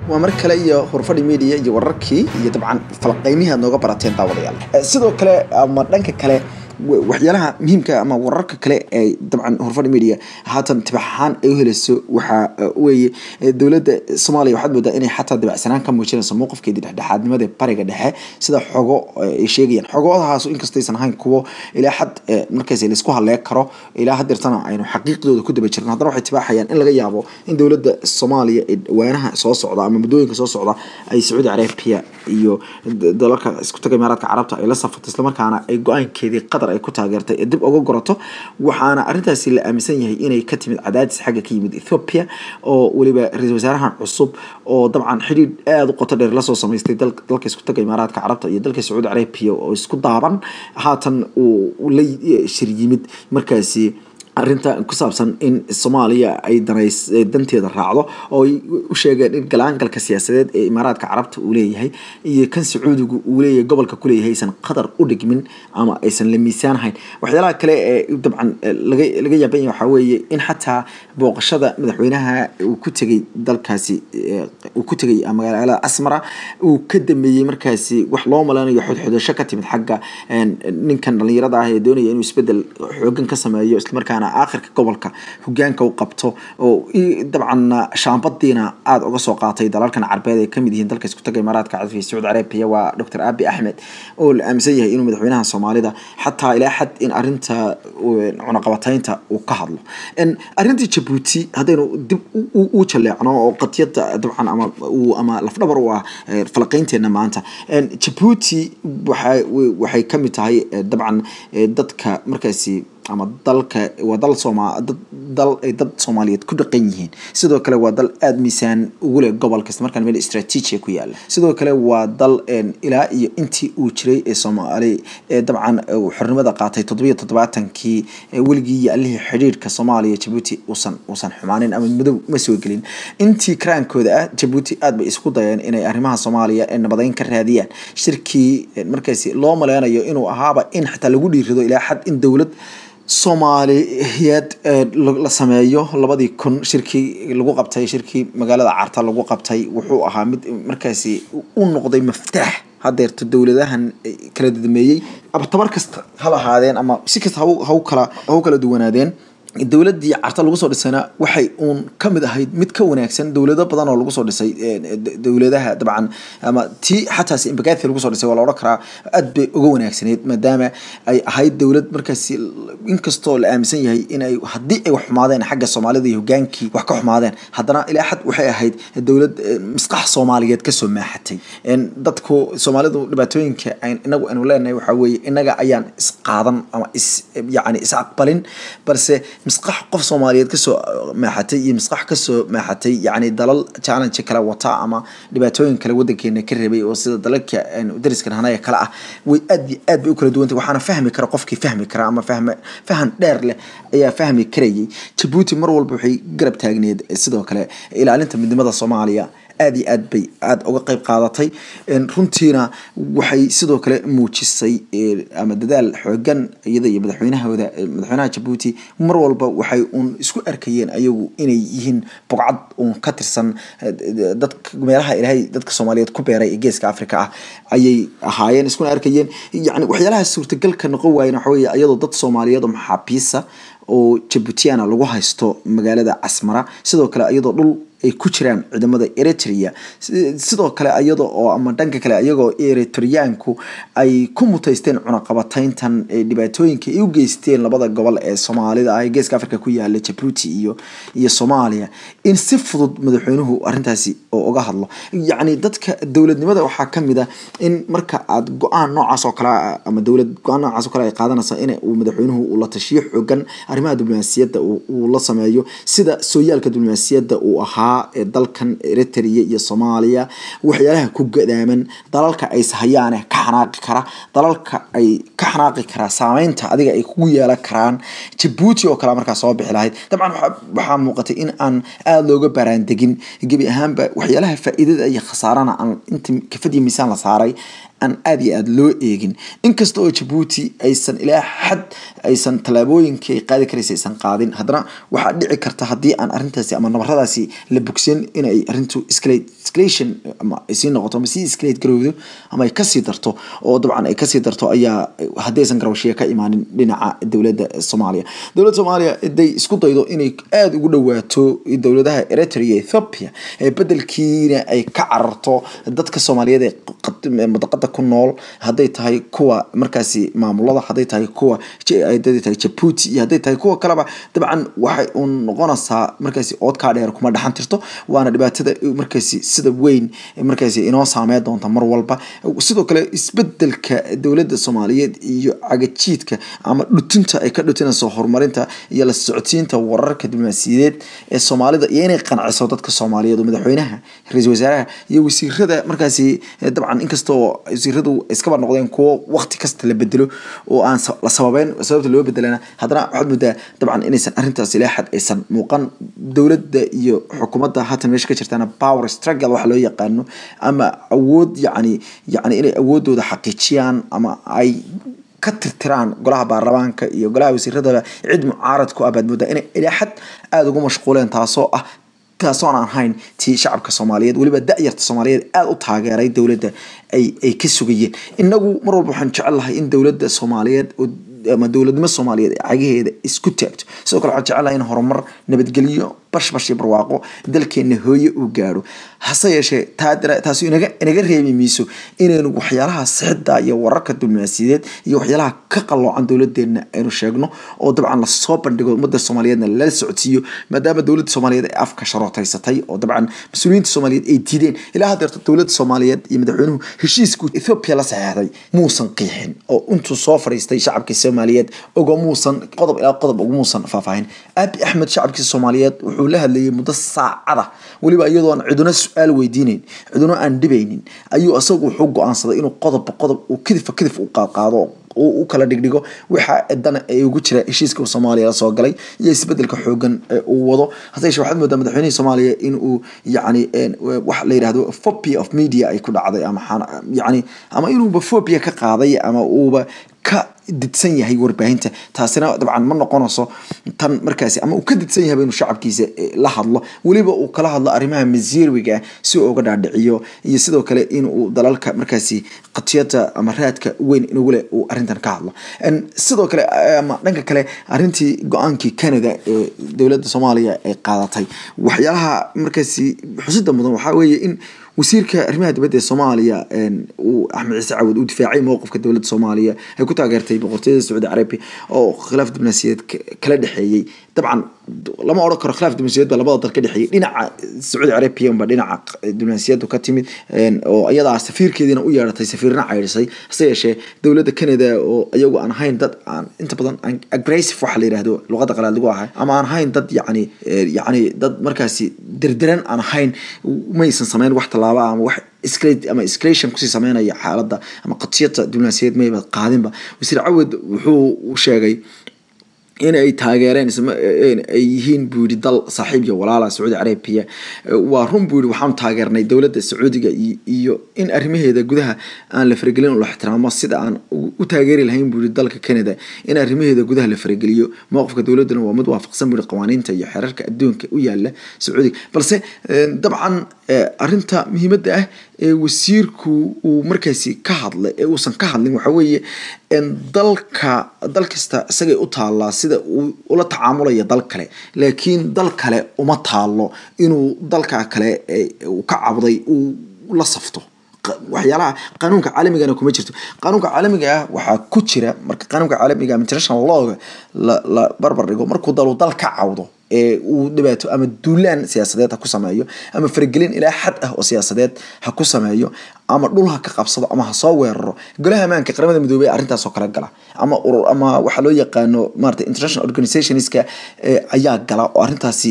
waa mar kale iyo horfadhi media iyo wararkii iyo dabcan falqaymihii aad nooga barateen daawadayaal sidoo kale ama dhanka kale waxyaalaha muhiimka ama wararka kale ee dabcan horfadhi media haatan tibaxahaan ay u helayso waxaa weeye dowladda soomaaliya waxaad moodaa inay xataa dabacsanaan ka muujinayso mowqifkeedii dhexdhexaadnimada bariga dhexe sida xogo ay sheegayaan xogodahaas inkastaysan ahayn kuwo ilaa xad markaas laisku halleeg karo ilaa hadeertana aynu xaqiiqdooda ku daba jirin haddana waxay tibaaxayaan in laga yaabo in dowladda soomaaliya ee dhawaanaha soo socda ama muddooyinka soo socda ay sacuudi carabiya iyo dalalka isku taga imaaraadka carabta ay la safarto islamarkaana ay go-aankeedii qatar ay ku taageertay ee dib uga gorato waxaana arrintaasi la aaminsan yahay inay ka timid cadaadis xagga ka yimid ethoopia oo weliba ra-iisul wasaarahan cusub oo dabcan xidhiidh aada u qoto dheer lasoo samaystay dalka isku taga imaaraadka carabta iyo dalka sacuudi carabiya oo isku daaban haatan uu la shir yimid markaasi arrinta ku saabsan in soomaaliya ay danays danteeda raacdo oo ay u sheegeen in galaangalka siyaasadeed ee imaaraadka carabta uu leeyahay iyo kan sacuudigu uu leeyahay gobolka kuleeyahay aysan qatar u dhigmin ama aysan la miisaanhayn waxyaalaha kale ee dabcan laga laga yaaban yahay waxaa weeye in xataa booqashada madaxweynaha uu ku tegay dalkaasi uu ku tegay magaalada asmara uu ka dameeyey markaasi wax loo maleynayo xodxodasho ka timid xagga ninkan dhalinyarada ah ee doonaya inuu isbedel xoogan ka sameeyo islamarkaana aakhirka gobolka hogaanka u qabto oo dabcan shaambadiina aada uga soo qaatay dalalkan carbeed ay kamid yihiin dalka isku taga imaaraadka carabka sacuudi carabiya waa doctor abi axmed oo la aaminsan yahay inuu madaxweynaha soomaalida xataa ilaa xad in arinta cunaqabataynta uu ka hadlo arintii jabuuti haddaynu dib u jaleecno oo qadiyada dabcan ama ama lafdhabar u ah falaqaynteena maanta jabuuti waxay waxay kamid tahay dabcan dadka markaasi ama dalka waa dal sooma dad dal ay dad soomaaliyeed ku dhaqan yihiin sidoo kale waa dal aada miisaan ugu leh gobolka isla markaan meel istraatiijiya ku yaala sidoo kale waa dal ilaa iyo intii uu jiray ee soomaali ee dabcan xornimada qaatay toddobiyo toddobaatankii weligii iyo allihii xidhiirhka soomaaliya jabuuti uusan uusan xumaanin ama madow ma soo gelin intii karaankooda ah jabuuti aada bay isku dayeen inay arrimaha soomaaliya ee nabadeyn ka raadiyaan shirkii markaasi loo maleynayo inuu ahaaba in xataa lagu dhiirido ilaa xad in dowlad soomaaliyeed la sameeyo labadii kun shirkii lagu qabtay shirkii magaalada carta lagu qabtay wuxuu ahaa mid markaasi u noqday maftaax hadeerto dowladahan kala dadameeyey ama tabar kasta ha lahaadeen ama si kasta hau kala hau kala duwanaadeen dowladii carta lagu soo dhisayna waxay uun kamid ahayd mid ka wanaagsan dowlado badan oo lagu soo dhisay dowladaha dabcan ama tii xataa imbagathi lagu soo dhisay waa la odhan karaa aad bay uga wanaagsaneyd maadaama ay ahayd dowlad markaasi inkastoo la aaminsan yahay in ay haddii ay wax xumaadeen xagga soomaalida iyo hogaankii wax ka xumaadeen haddana ilaa xad waxay ahayd dowlad misqax soomaaliyeed kasoo maaxatay dadku soomaalidu dhibaatooyinka inagu aynu leenahay waxaa weeye inaga ayaan isqaadan ama is yacni is aqbalin balse misqax qof soomaaliyeed kasoo maaxatay iyo misqax kasoo maaxatay yacni dalal challenge kale wata ama dhibaatooyin kale wadankeena ka rabay oo sida dalalka dariskan hanaya kale ah way aad iyo aad bay u kala duwantay waxaana fahmi kara qofkii fahmi kara ama fahme fahan dheer leh ayaa fahmi karayay jabuuti mar walba waxay garab taagneed sidoo kale ilaalinta midnimada soomaaliya aada iyo aad bay aada uga qeyb qaadatay runtiina waxay sidoo kale muujisay ama dadaal xoogan iyada iyo madaxweynahooda madaxweynaha jabuuti mar walba waxay uun isku arkayeen ayagu inay yihiin bogcad uun ka tirsan dadka meelaha ilaahay dadka soomaaliyeed ku beeray ee geeska africa ah ayay ahaayeen iskuna arkayeen yani waxyaalaha suurtagalka noqon waayen waxa weye iyadoo dad soomaaliyeed oo maxaabiisa oo jabuutiana lagu haysto magaalada casmara sidoo kale iyadoo dhul ay ku jiraan ciidamada eritrea sidoo kale iyada oo ama dhanka kale iyagoo eritriyaanku ay ku mutaysteen cunaqabatayntan dhibaatooyinka ay u geysteen labada gobol ee soomaalida ah ee geeska africa ku yaala jabuuti iyo iyo soomaaliya in si fudud madaxweynuhu arrintaasi oo uga hadlo yacni dadka dowladnimada waxaa kamid ah in marka aad go-aan noocaas oo kale ama dowlad go-aan noocaas oo kale ay qaadanaysa in uu madaxweynuhu uu la tashiyo xoogan arrimaha diblomaasiyadda uu la sameeyo sida sooyaalka diblomaasiyadda uu ahaa ee dalkan eritrea iyo soomaaliya waxyaalaha ku gadaaman dalalka ay sahayaane ka xanaaqi kara dalalka ay ka xanaaqi karaa saameynta adiga ay kugu yeelan karaan jabuuti oo kale markaa soo bixi lahayd dabcan waxaa muuqatay in aan aada looga baraandegin gebi ahaanba waxyaalaha faa-iidada iyo khasaarana aan inta kafadiyo miisaan la saaray aan aada iyo aada loo eegin inkasta oo jabuuti aysan ilaa xad aysan tallaabooyinkii ay qaadi karaysa aysan qaadin haddana waxaa dhici karta haddii aan arrintaasi ama nabaradaasi la bogsan inay arrintu escalation ama ay sii noqoto ama sii escalate garowdo ama ay kasii darto oo dabcan ay kasii darto ayaa haddii aysan garawshiya ka imaanin dhinaca dowladda soomaaliya dowladda soomaaliya haday isku daydo inay aada ugu dhawaato dowladaha eritrea ethiopia ee bedelkiina ay ka cararto dadka soomaaliyeed ee madaqada ku nool hadday tahay kuwa markaasi maamulada hadday tahay kuwa hadday tahay jabuuti iyo hadday tahay kuwa kaleba dabcan waxay uun noqonaysaa markaasi oodkaa dheer kuma dhaxan tirto waana dhibaatada markaasi sida weyn markaasi inoo saameyn doonta mar walba sidoo kale isbedelka dowladda soomaaliyeed iyo cagajiidka ama dhutinta ay ka dhutinayso horumarinta iyo la socodsiinta wararka diblomaasiyadeed ee soomaalida iyo inay qanciso dadka soomaaliyeed oo madaxweynaha ra-iisul wasaaraha iyo wasiirada markaasi dabcan inkastoo wasiiradu iskaba noqdeen kuwo waqti kasta la bedelo oo aan la sababeyn sababta loo bedelana haddana waxaad moodaa dabcan inaysan arrintaas ilaa xad aysan muuqan dowladda iyo xukuumadda haatan meesha ka jirtaana power struggle waxa loo yaqaano ama awood yacni yacni inay awoodooda xaqiijiyaan ama ay ka tirtiraan golaha baarlamaanka iyo golaha wasiiradaba cid mucaarad ku ah baad moodaa inay ilaa xad aada ugu mashquuleen taasoo ah taasoon aan ahayn tii shacabka soomaaliyeed weliba da-yarta soomaaliyeed aada u taageeray dowladda ay ay ka sugayeen inagu mar walba waxaan jecel lahay in dowladda soomaaliyeed ama dowladnimo soomaaliyeed ee cagaheeda isku taagto sidoo kale waxaan jecel lahay in horumar nabadgelyo bashbash iyo barwaaqo dalkeena hooye uu gaadho hase yeeshee taasi inaga inaga reebi mayso inaynu waxyaalaha sixida iyo wararka diblomaasiyadeed iyo waxyaalaha ka qaloocan dowladeena aynu sheegno oo dabcan lasoo bandhigo ummadda soomaaliyeedna lala socodsiiyo maadaama dowladda soomaaliyeed ay afka sharootaysatay oo dabcan mas-uuliyiinta soomaaliyeed ay diideen ilaa haddeerto dowladda soomaaliyeed iyo madaxweynuhu heshiisku ethoopia la saxeexday muusan qiixin oo intuu soo fadhiistay shacabkii soomaaliyeed ogo muusan qodob ilaa qodob ugu muusan faahfaahin aabi axmed shacabkii soomaaliyeed wuxuu la hadlayay muddo saacada weliba iyadoo aan ciduna su-aal weydiineyn ciduna aan dhibaynin ayuu isagu wuxuu go-aansaday inuu qodobba qodob uu kidifka kidif u qaadqaado u kala dhigdhigo waxa dan ay ugu jira heshiiska soomaaliya lasoo galay iyo isbedelka xoogan uu wado hase yeeshee waxaad moodaa madaxweynihii soomaaliya in uu yacni waxa la yidhahdo phobia of media ay ku dhacday ama yacni ama inuuba phobia ka qaaday ama uuba ka didsan yahay warbaahinta taasina dabcan ma noqonayso tan markaasi ama uu ka didsan yahay inuu shacabkiisa la hadlo weliba uu kala hadlo arrimaha masiirwiga si uu uga dhaadhiciyo iyo sidoo kale inuu dalalka markaasi qatiyada ama raadka weyn inugu leh uu arrintan ka hadlo sidoo kale ama dhanka kale arrintii go-aankii canada ee dowladda soomaaliya ay qaadatay waxyaalaha markaasi xusida mudan waxaa weeye in wasiirka arrimaha dibadda ee soomaaliya uu axmed ciise cawad uu difaacay mowqifka dowladda soomaaliya ay ku taageertay boqortooyada sacuudi carabi oo khilaaf diblomaasiyadeed kala dhexeeyey dabcan lama odhan karo khilaaf diblomaasiyadeed baa labada dal ka dhexeeyey dhinaca sacuudi carabiya unba dhinaca diblomaasiyaddu ka timid oo iyadaa safiirkeediina u yeedhatay safiirna caydhisay hase yeeshee dowladda canada oo iyagu aan ahayn dad aan inta badan aggressive waxa la yidhahdo luqadda qalaad lagu ahay ama aan ahayn dad yacni yacni dad markaasi derderan aan ahayn maysan sameyn wax tallaaba ama wax ama escalation kusii sameynaya xaaladda ama qatiyada diblomaasiyadeed mayba qaadinba wasiir cawad wuxuu sheegay in ay taageereen ay yihiin buu yidhi dal saaxiib iyo walaala sacuudi carabiya waa run buu yidhi waxaanu taageernay dowladda sacuudiga iyo in arrimaheeda gudaha aan la faragelin oo la ixtiraamo sida aan u taageeri lahayn buu yidhi dalka canada in arrimaheeda gudaha la farageliyo mowqifka dowladduna waa mid waafaqsan buu yidhi qawaaniinta iyo xeerarka adduunka u yaala sacuudiga balse dabcan arrinta muhiimadda ah ee wasiirku uu markaasi ka hadlay ee uusan ka hadlin waxaa weeye dalka dal kasta isagay u taallaa sida uu ula tacaamulaya dal kale laakiin dal kale uma taalo inuu dalka kale uu ka cabday uu la safto waxyaalaha qanuunka caalamigana kuma jirto qanuunka caalamiga ah waxaa ku jira marka qanuunka caalamiga international lawga la la barbar dhigo markuu dalu dal ka cawdo ee uu dhibaato ama duulaan siyaasadeed ha ku sameeyo ama faragelin ilaa xad ah oo siyaasadeed ha ku sameeyo ama dhul ha ka qabsado ama ha soo weeraro golaha amaanka qaramada midoobey arrintaasoo kale gala ama urur ama waxaa loo yaqaano maarata international organizationska ayaa gala oo arrintaasi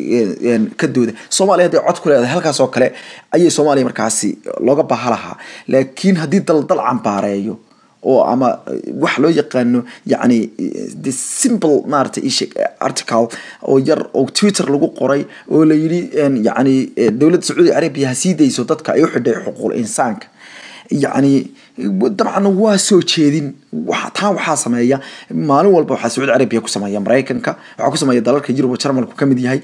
ka dooda soomaaliya hadday cod ku leedahay halkaasoo kale ayay soomaaliya markaasi looga baaha lahaa laakiin haddii dal dal cambaareeyo oo ama wax loo yaqaano yacni the simple maarata isheg article oo yar oo twitter lagu qoray oo la yidhi yacni dowladda sacuudi carabiya ha sii dayso dadka ay u xidhay xuquuqul insaanka yacni dabcan waa soo jeedin taa waxaa sameeya maalin walba waxaa sacuudi carabiya ku sameeya maraykanka waxaa ku sameeya dalalka yurub oo jarmalku kamid yahay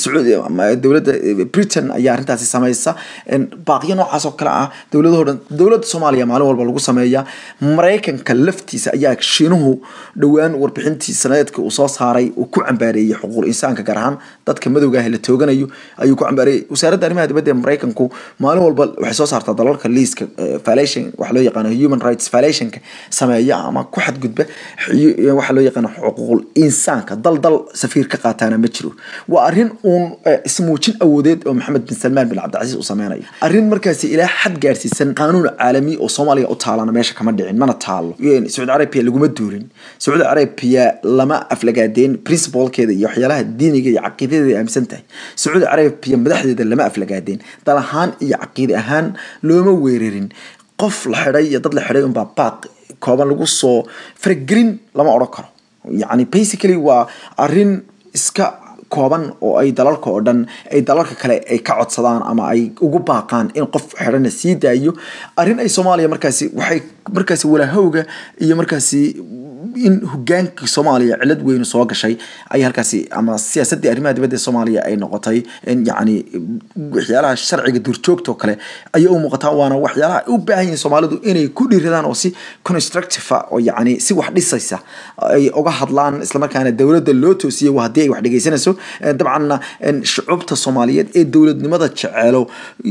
dowladda britain ayaa arrintaasi sameysa baaqyo noocaas oo kale ah dowladahoo dhan dowladda soomaaliya maalin walba lagu sameeya maraykanka laftiisa ayaa shiinuhu dhowaan warbixintii sanadeedka uu soo saaray uu ku cambaareeyey xuquuq insaanka gaar ahaan dadka madowga ah la tooganayo ayuu ku cambaareeyey wasaaradda arrimaha dibadda ee maraykanku maalin walba waxay soo saartaa dalalka liiska violation waxa loo yaqaano human rights violationka sameeya ama ku xadgudba waxa loo yaqaano xuquuqul insaanka dal dal safiir ka qaataana ma jiro waa arrin uun ismuujin awoodeed oo maxamed bin salmaan bin cabdicasiis uu sameynayo arrin markaasi ilaa xad gaarsiisan qaanuun caalami oo soomaaliya u taalana meesha kama dhicin mana taalo sacuudi carabiya laguma duulin sacuudi carabiya lama aflagaadeen principalkeeda iyo waxyaalaha diiniga iyo caqiidadeeda ay aaminsan tahay sacuudi carabiya madaxdeeda lama aflagaadeen dal ahaan iyo caqiide ahaan looma weerarin qof la xidhay iyo dad la xidhay unbaa baaq kooban lagu soo faragelin lama odhan karo yacni basically waa arrin iska kooban oo ay dalalka oo dhan ay dalalka kale ay ka codsadaan ama ay ugu baaqaan in qof xidhana sii daayo arrin ay soomaaliya markaasi waxay markaasi walahowga iyo markaasi in hogaankii soomaaliya cilad weynu soo gashay ay halkaasi ama siyaasaddii arrimaha dibadda ee soomaaliya ay noqotay yacni waxyaalaha sharciga duurjoogtoo kale ayay u muuqataa waana waxyaalaha ay u baahan yihiin soomaalidu inay ku dhiiradaan oo si constructive oo yacni si wax dhisaysa ay uga hadlaan islamarkaana dowladda loo toosiyey waa haddii ay wax dhegeysanayso dabcanna shucubta soomaaliyeed ee dowladnimada jeceelo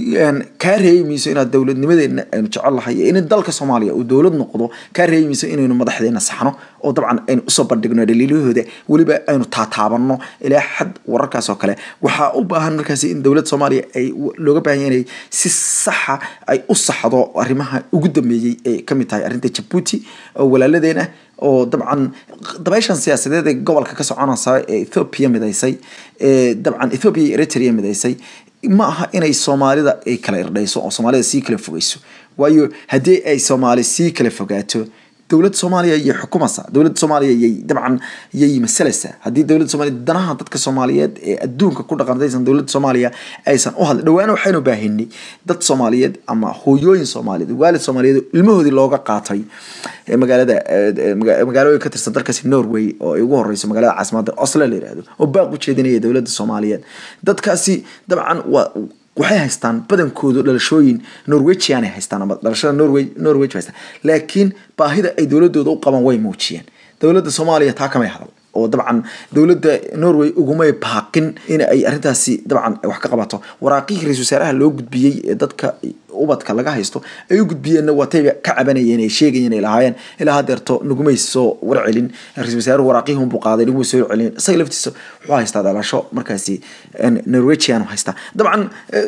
kaa reemayso inaad dowladnimadeena aynu jecel lahay in dalka soomaaliya uu dowlad noqdo kaa reemayso inaynu madaxdeena saxno oo dabcan aynu usoo bandhigno dhaliilahooda weliba aynu taataabanno ilaa xad wararkaas oo kale waxaa u baahan markaasi in dowladda soomaaliya ay looga baahan yahay inay si saxa ay u saxdo arrimaha ugu dambeeyey ee kamid tahay arrinta jabuuti oo walaaladeena oo dabcan dabayshan siyaasadeed ee gobolka ka soconaysa ee ethoopia midaysay ee dabcan ethoopia iyo eritrea midaysay ma aha inay soomaalida ay kala irdhayso oo soomaalida sii kala fogeyso waayo haddii ay soomaali sii kala fogaato dowladda soomaaliya yay xukumaysaa dowladda soomaaliya yay dabcan yay masalaysaa haddii dowladda soomaaliya danaha dadka soomaaliyeed ee adduunka ku dhaqantaysan dowladda soomaaliya aysan u hadlin dhawaana waxaynu baahinay dad soomaaliyeed ama hooyooyin soomaaliyeed waalid soomaaliyeed ilmahoodii looga qaatay magaalada magaalooyin ka tirsan dalkaasi norway oo ay ugu horeyso magaalada caasimadda oslo la yihahdo oo baaq u jeedinaya dowladda soomaaliyeed dadkaasi dabcan waa waxay haystaan badankoodu dhalashooyin norwegian ay haystaan ama dhalashada norway norway haystaan laakiin baahida ay dowladooda u qaban way muujiyeen dowladda soomaaliya taa kamay hadal oo dabcan dowladda norway ugumay baaqin in ay arrintaasi dabcan wax ka qabato waraaqihii ra-isul wasaaraha loo gudbiyey ee dadka ubadka laga haysto ay u gudbiyeenna waatayba ka cabanayeen ay sheegayeen ay lahaayeen ilaa hadeerto nagumay soo warcelin ra-isul wasaaruhu waraaqihii unbuu qaaday nagumay soo warcelin isaga laftiisa wuxuu haystaa dhalasho markaasi norwegian haystaa dabcan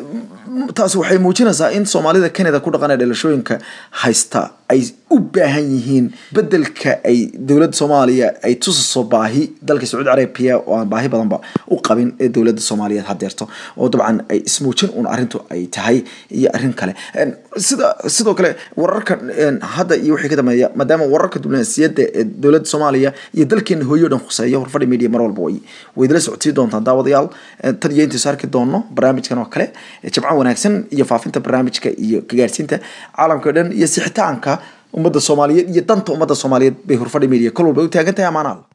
taasi waxay muujinaysaa in soomaalida canada ku dhaqan ee dhalashooyinka haysta ay u baahan yihiin bedelka ay dowladda soomaaliya ay tusaso baahi dalka sacuudi carabiya oo aan baahi badanba u qabin ee dowladda soomaaliyeed hadeerto oo dabcan ay ismuujin un arrintu ay tahay iyo arrin kale sida sidoo kale wararka hadda iyo wixii ka dambeeya maadaama wararka diblomaasiyadda ee dowladda soomaaliya iyo dalkeena hooyo dhan khuseeya horfadhi media mar walba way way idila socotii doontaan daawadayaal tan iyo intii saarki doono barnaamijkan oo kale jabcan wanaagsan iyo faafinta barnaamijka iyo kagaarsiinta caalamka o dhan iyo sixitaanka ummadda soomaaliyeed iyo danta ummadda soomaaliyeed bay horfadhi media kol walba u taagan tahay amaanaal